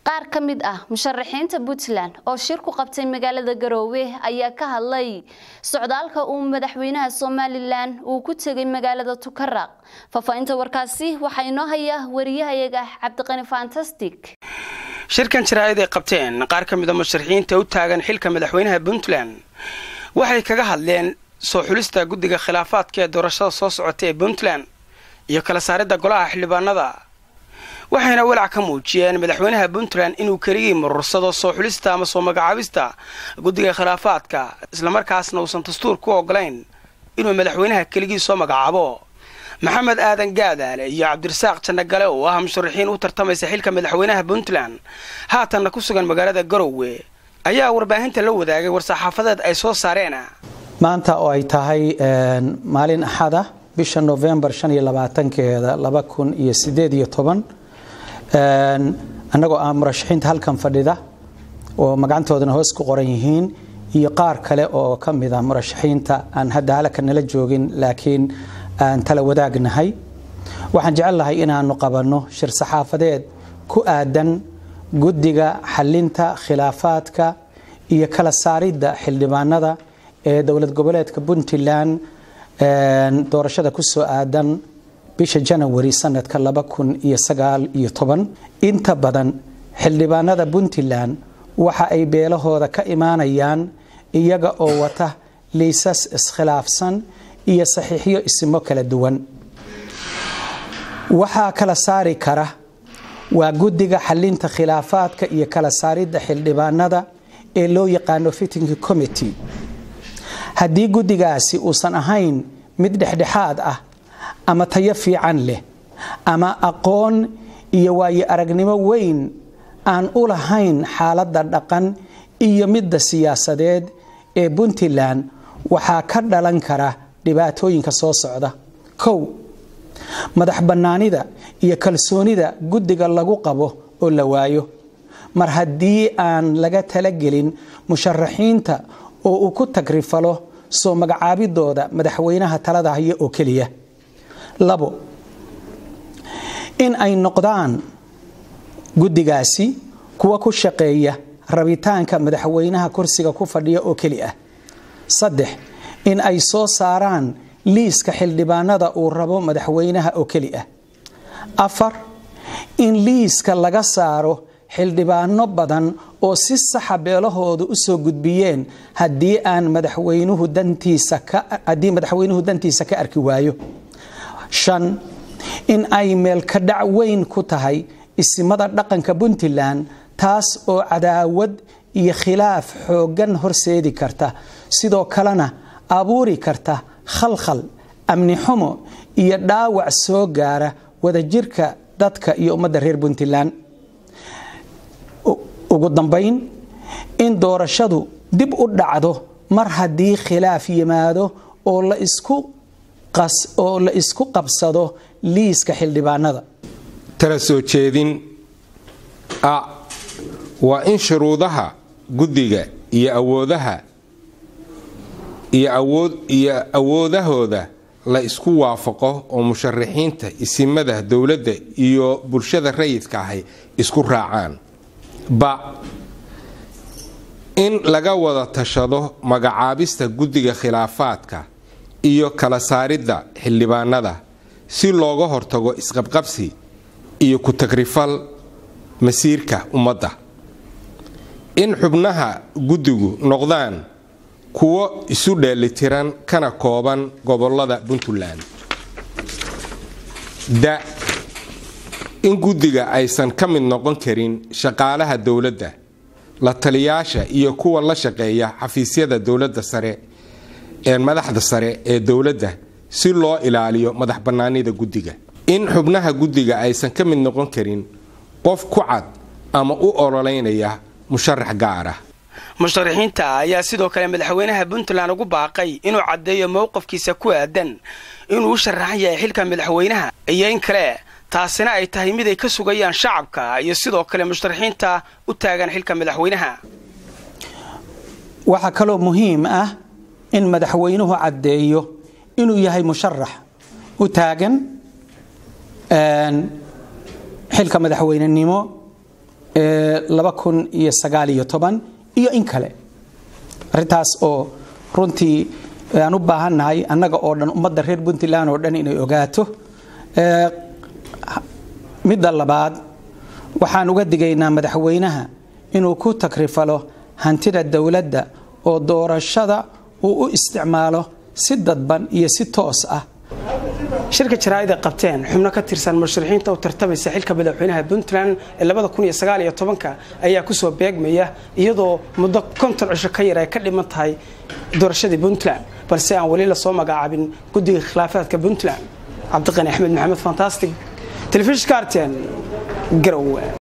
qaar ka mid ah musharaxiinta puntland oo shir ku qabtay magaalada garoowe ayaa ka hadlay socdaalka uu madaxweynaha somalilan uu ku tegay magaalada tukaraq faahfaahinta warkaasi waxaa inoo haya wariyahayaga cabdiqani fantastic shirkan jaraa'id ay qabteen qaar ka mid a musharaxiinta u taagan xilka madaxweynaha puntland waxay kaga hadleen soo xulista guddiga khilaafaadka ee doorashada soo socota ee puntland iyo kala saaridda golaha xildhibaanada waxayna walaac ka muujiyeen madaxweynaha puntland inuu keligii murursado soo xulista ama soo magacaabista guddiga khilaafaadka islamarkaasna uusan dastuur ku ogolayn inuu madaxweynaha keligii soo magacaabo maxamed aadan gaadaale iyo cabdirasaaq jannagale oo ah musharaxiin u tartamaysa xilka madaxweynaha puntland haatanna ku sugan magaalada garowe ayaa warbaahinta la wadaagay war-saxaafadeed ay soo saareen maanta oo ay tahay maalin axada bisha novembar keeda annagoo ah murashaxiinta halkan fadhida oo magacantoodana hoos ku qoran yihiin iyo qaar kale oo ka mid a murashaxiinta aan hadda halka nala joogin laakiin aan tala wadaagnahay waxaan jecelnahay inaanu qabanno shir saxaafadeed ku aadan guddiga xalinta khilaafaadka iyo kala saaridda xildhibaanada ee dowlad goboleedka puntland doorashada ku soo aadan bisha janawari sanadka inta badan xildhibaanada puntland waxa ay beelahooda ka imaanayaan iyaga oo wata liisas iskhilaafsan iyo saxiixyo isimo kala duwan waxaa kala saari kara waa guddiga xalinta khilaafaadka iyo kala saaridda xildhibaanada ee loo yaqaano fitting committee haddii guddigaasi uusan ahayn mid dhexdhexaad ah ama tayo fiican leh ama aqoon iyo waayo aragnimo weyn aan u lahayn xaaladda dhaqan iyo midda siyaasadeed ee puntland waxaa ka dhalan kara dhibaatooyinka soo socda kow madax bannaanida iyo kalsoonida guddiga lagu qabo oo la waayo mar haddii aan laga talagelin musharaxiinta oo uu ku tagrifalo soo magacaabidooda madaxweynaha talada haya oo keliya labo in ay noqdaan guddigaasi kuwa ku shaqeeya rabitaanka madaxweynaha kursiga ku fadhiya oo keli ah saddex in ay soo saaraan liiska xildhibaanada uu rabo madaxweynaha oo keli ah afar in liiska laga saaro xildhibaano badan oo si saxa beelahooda u soo gudbiyeen haddii aan madaxweynuhu dantiisa haddii madaxweynuhu dantiisa ka arki waayo shan in ay meelka dhac weyn ku tahay isimada dhaqanka puntland taas oo cadaawad iyo khilaaf xooggan horseedi karta sidoo kalena abuuri karta khalkhal amni xumo iyo dhaawac soo gaara wadajirka dadka iyo ummadda reer puntland ugu dambayn in doorashadu dib u dhacdo mar haddii khilaaf yimaado oo la isku oo la isku qabsado liiska xildhibaanada tala soo jeedin a waa in shuruudaha guddiga iyo awoodaha iyo awood iyo awoodahooda la isku waafaqo oo musharaxiinta isimada dowladda iyo bulshada rayidka ahi isku raacaan ba in laga wada tashado magacaabista guddiga khilaafaadka iyo kala saaridda xildhibaanada si looga hortago isqabqabsi iyo ku-tagrifal masiirka ummadda in xubnaha guddigu noqdaan kuwo isu dheelitiran kana kooban gobolada puntland da in guddiga aysan ka mid noqon karin shaqaalaha dowladda la taliyaasha iyo kuwa la shaqeeya xafiisyada dowladda sare ee madaxda sare ee dowladda si loo ilaaliyo madax bannaanida guddiga in xubnaha guddiga aysan ka mid noqon karin qof ku cad ama u ololeynaya musharax gaara musharaxiinta ayaa sidoo kale madaxweynaha puntland ugu baaqay inuu caddeeyo mowqifkiisa ku aadan inuu u sharaxan yahay xilka madaxweynaha iyo in kale taasina ay tahay mid ay ka sugayaan shacabka iyo sidoo kale musharaxiinta u taagan xilka madaxweynaha waxaa kaloo muhiim ah in madaxweynuhu caddeeyo inuu yahay musharax u taagan xilka madaxweynenimo laba kun iyo sagaal iyo toban iyo in kale arrintaas oo runtii aan u baahannahay annaga oo dhan ummadda reer puntland oo dhan inay ogaato midda labaad waxaan uga digaynaa madaxweynaha inuu ku takrifalo hantida dowladda oo doorashada uu u isticmaalo si dadban iyo si toos ah shirka jaraa'id ay qabteen xubno ka tirsan musharixiinta u tartamaysa xilka madaxweynaha puntland ee labada kun iyo sagaal iyo tobanka ayaa kusoo beegmaya iyadoo muddo konton cisho ka yar ay ka dhiman tahay doorashadii puntland balse aan weli lasoo magacaabin guddiga khilaafaadka puntland cabdiqani axmed maxamed fantastic telefishinka arten garowe